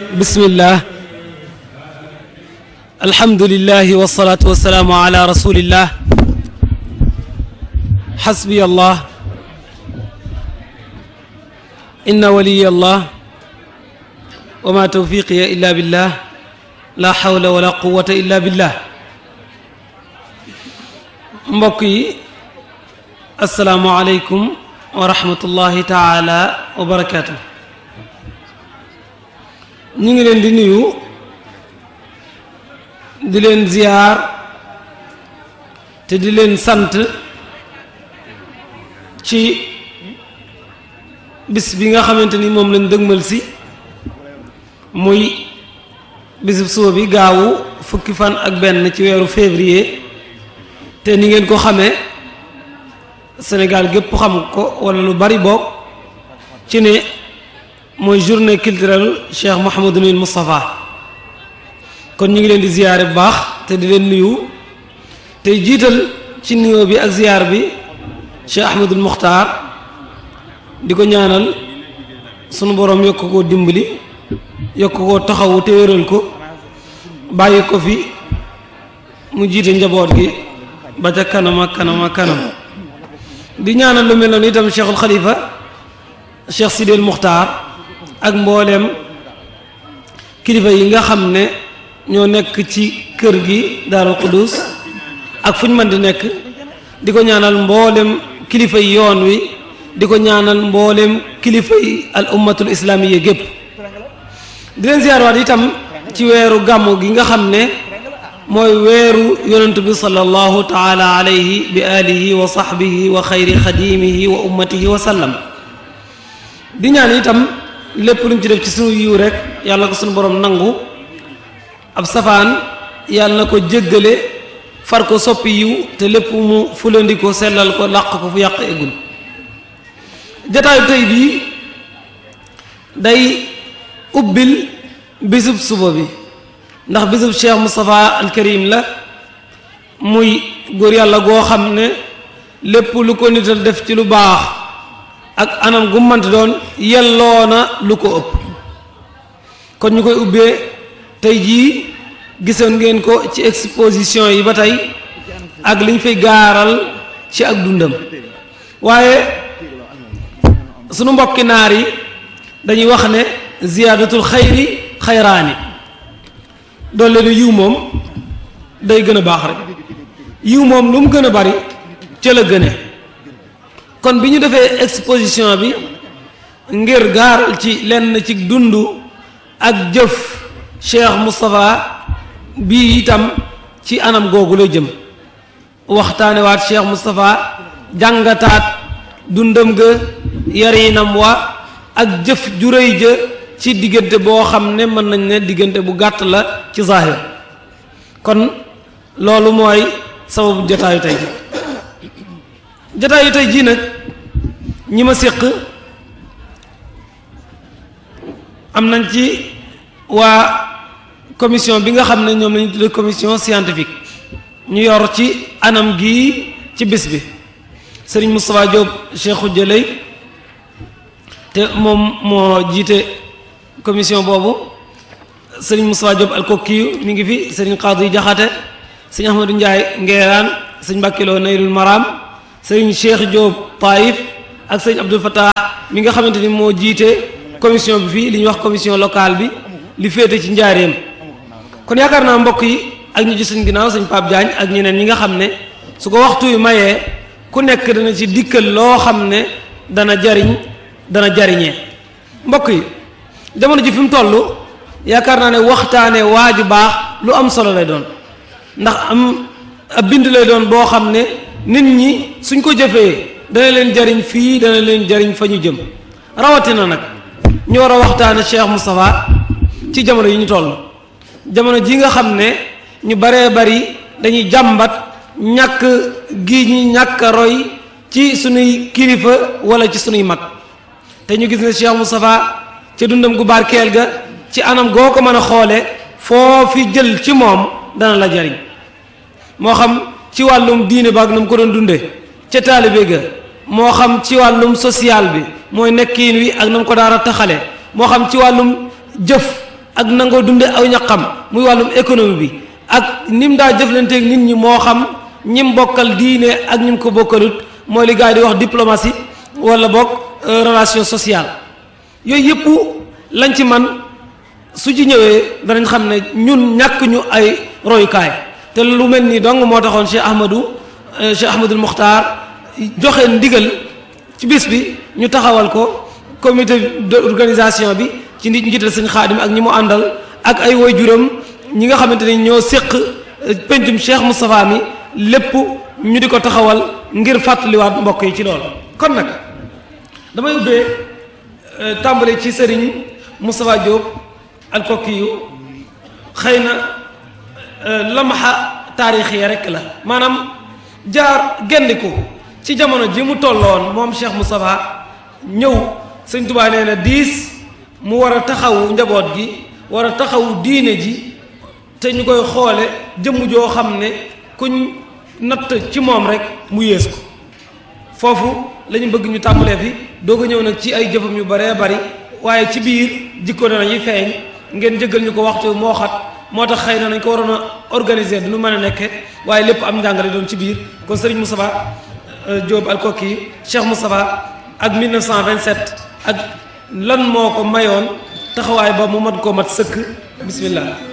bismillah alhamdulillahi wasalaatu wasalaamu ala rasulillah xasbiya allah inna waliya allah wa ma tawfiqiya illa billah la hawla wala quwata illa billah mbokk yi asalaamu aleykum wa rahmatullahi taala wa barakaatu ñu ngi leen di nuyu di leen ziyaar te di leen sant ci bis bi nga xamante ni moom lañ dëgmal si muy bisub suba bi gaawu fukki fan ak benn ci weeru février te ni ngeen ko xamee Sénégal gépp xam ko wala lu bari boog ci ne mooy journée culturelle Cheikh Mouhamadunil Moustapha kon ñu ngi leen di ziyaare bu baax te di leen nuyu tey jiital ci nuyoo bi ak ziyaar bi Cheikh Ahmadul Muxtaar di ko ñaanal sunu boroom yokk koo dimbali yokk koo taxawu te wéral ko bàyyi ko fi mu jiite njaboot gi ba ca kanam ak kanam ak kanam di ñaanal lu mel noonu itam Cheikhul Khalifa Cheikh Sidil Muxtaar ak mbooleem kilifa yi nga xam ne ñoo nekk ci kër gi Daarul Quddus ak fu ñu mën di nekk di ko ñaanal mboolem kilifa yi yoon wi di ko ñaanal mboolem kilifa yi al ummatul islaamiya gépp di leen ziyaarwaat itam ci weeru gàmmu gi nga xam ne mooy weeru yonent bi sallallahu taala alayhi bi alihi wa sahbihi wa xayri xadimihi wa ummatihi wa sallam di ñaan itam lépp luñ ci def ci sunu yiw rek yàlla ko sunu borom nangu ab safaan yàlla na ko jéggale far ko soppi yiw te lépp mu fulandi ko sellal ko làq ko fu yàq eggul jataayu tey bii day ubbil bisub suba bi ndax bisub Cheikh Moustapha al Karim la muy góor yàlla goo xam ne lépp lu ko nital def ci lu baax ak anam gu mënti doon yelloo na lu ko ëpp kon ñu koy ubbee tey jii gisoon ngeen ko ci exposition yi ba tey ak liñ fay gaaral ci ak dundam waaye sunu mbokki naar yi dañuy wax ne ziyaadatul xayri xayraani doole ne yiw moom day gën a baax rek yiw moom lu mu gën a bari ca la gëne kon bi ñu defee exposition bi ngir gaaral ci lenn ci dund ak jëf Cheikh Moustapha bii itam ci anam googu lay jëm waxtaane waat Cheikh Moustapha jàngataat dundam ga yarinam wa ak jëf ju rëy ja ci diggante boo xam ne mën nañ ne diggante bu gàtt la ci zahir kon loolu mooy sababu jotaayu tey ji jotaayu tey jii nag ñi ma séq am nañ ci waa commission bi nga xam ne ñoom lañu tuddee commission scientifique ñu yor ci anam gi ci bis bi sëriñ Moustapha Diop Cheikhou Jëlay te moom moo jiite commission boobu sëriñ Moustapha Diop alkokkiyu mi ngi fi sëriñ Xaadu Jaxate sëriñ Ahmadou Ndiaye Ngeeraan sëriñ Mbàkkiloo Nayrul Maram sëriñ Cheikh Diop Taïf ak sëriñ Abdou Fattah mi nga xamante ni moo jiite commission bi fii li ñuy wax commission locale bi li féete ci njaareem kon yaakaar naa mbokk yi ak ñu ci suñ ginnaaw sëñ Pape Diagne ak ñeneen ñi nga xam ne su ko waxtu yu mayee ku nekk dana ci dikkal loo xam ne dana jariñ dana jariñee mbokk yi jamono ji fi mu toll yaakaar naa ne waxtaane waaju baax lu am solo lay doon ndax am ab bind lay doon boo xam ne nit ñi suñ ko jëfee dana leen jariñ fii dana leen jariñ fa ñu jëm rawatina nag ñu war a waxtaane Cheikh Moustapha ci jamono yi ñu toll jamono ji nga xam ne ñu baree bari dañuy jàmbat ñàkk gi ñi ñàkk a roy ci sunuy kilifa wala ci sunuy mag te ñu gis ne Cheikh Moustapha ca dundam gu barkeel ga ci anam goo ko mën a xoole foo fi jël ci moom dana la jariñ moo xam ci wàllum diine ba ak na mu ko doon dunde ca taalibe ga moo xam ci wàllum social bi mooy nekkiin wi ak na mu ko daara taxale moo xam ci wàllum jëf ak nangoo dunde aw ñaqam muy wàllum économie bi ak nim daa jëflanteeg nit ñi moo xam ñim bokkal diine ak ñim ko bokkalut mooy li gars yi di wax diplomatie wala bokk relation sociale yooyu yëpp lañ ci man su ci ñëwee danañ xam ne ñun ñàkk ñu ay royukaay te lu mel nii dong moo taxoon Cheikh Ahmadou Cheikh Ahmadul Muxtaar joxe ndigal ci bis bi ñu taxawal ko comité d'organisation bi ci nit njiital sëñ Xaadim ak ñi mu àndal ak ay waajuram ñi nga xamante ni ñoo séq pencum Cheikh Moustapha mi lépp ñu di ko taxawal ngir fàttaliwaat mbokk yi ci loolu kon nag damay ubbee tàmbali ci sëriñ Moustapha Diop alkokki yu xëy na lamaxa taarix yi rek la maanaam jaar gendiku ci jamono ji mu tolloon moom Cheikh Moustapha ñëw sëñ Tuubaa nee na diis mu war a taxawu njaboot gi war a taxawu diine ji te ñu koy xoole jëmm joo xam ne kuñ natt ci moom rek mu yées ko foofu la ñu bëgg ñu tàmbalee fi doog a ñëw nag ci ay jëfam yu baree bari waaye ci biir jikko dana yi feeñ ngeen jëggal ñu ko waxtu moo xat moo tax xëy na nañ ko waroon a organiser du nu mën a nekke waaye lépp am njàngale doon ci biir kon Serigne Moustapha Diop alkokki Cheikh Moustapha ak 1927 ak lan moo ko mayoon taxawaay ba mu mat koo mat sëkk bismillah